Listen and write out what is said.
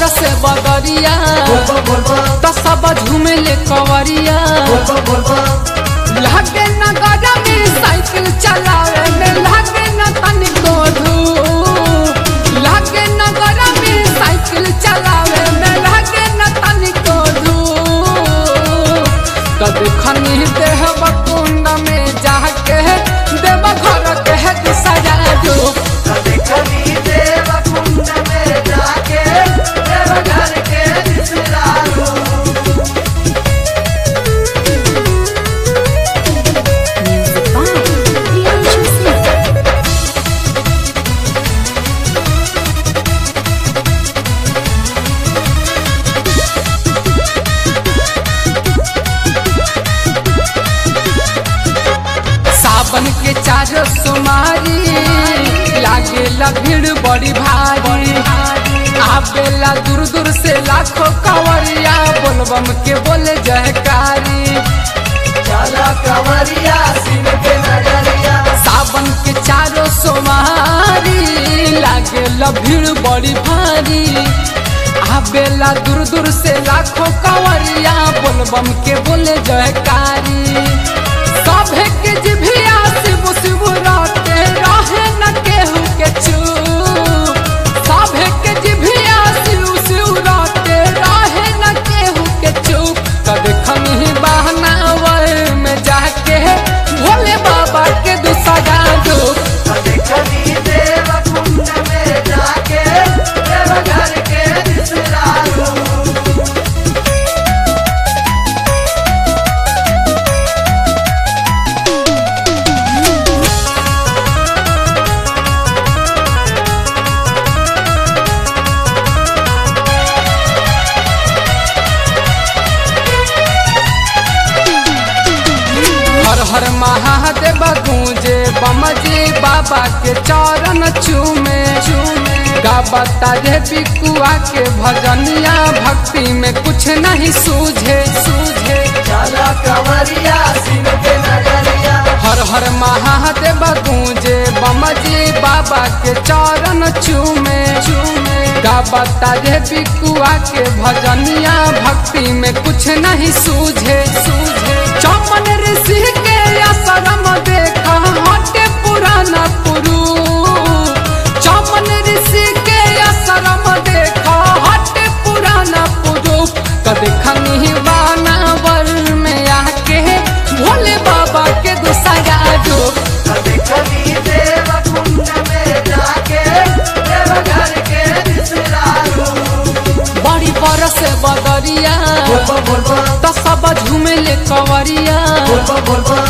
बरस बदरिया बोलबा बोलबा तो सब झूमेले कवरिया बोलबा बोलबा लागे न गजा में साइकिल चलावे में लागे न तनिको धूप लागे न गजा में साइकिल चलावे में लागे न तनिको धूप तो देखनी देह बकुंड में जाके देव घर के है सजा दो देखनी देव कुंड में जाके देव घर के बिसरालू Music by Priyanshu Singh. सावन के चार सोमारी लागेला भीड़ बड़ी भारी आवेला दूर दूर से लाखों कवरिया बोलबम के बोले जयकारी चला कंवरिया सिंह के नजरिया सावन के चारों सोमारी लागेला भीड़ बड़ी भारी आवेला दूर दूर से लाखों कवरिया बोलबम के बोले जयकारी सभे के जिभिया शिव शिव राते रहे न केहू के चूप सभे के जिभिया शिव शिव राते रहे न केहू के चूप कद खमी बहनावर में जाके भोले बाबा के दुसगा दो देखनी देव कुंड में जाके देव घर के बिसरालू हर हर महादेव गूंजे बमजी बाबा के चरण चूमे चूमे गाबता रे पिकुआ के भजनिया भक्ति में कुछ नहीं सूझे सूझे चला कंवरिया सिंह के नजरिया हर हर महादेव गूंजे बमजी बाबा के चरण चूमे चूमे गाबता रे पिकुआ के भजनिया भक्ति में कुछ नहीं सूझे सूझे चौपन ऋषि के आश्रम देखा हटे पुराना पुरु चौपन ऋषि के आश्रम देखा हटे पुराना पुरु कद खनी बानावर में आके भोले बाबा के दुसगा दो देखनी देव कुंड में जाके देव घर के बिसरालू बड़ी बरस बदरिया बोलबा बोलबा तो सब झूमेले कवरिया बोलबा बोलबा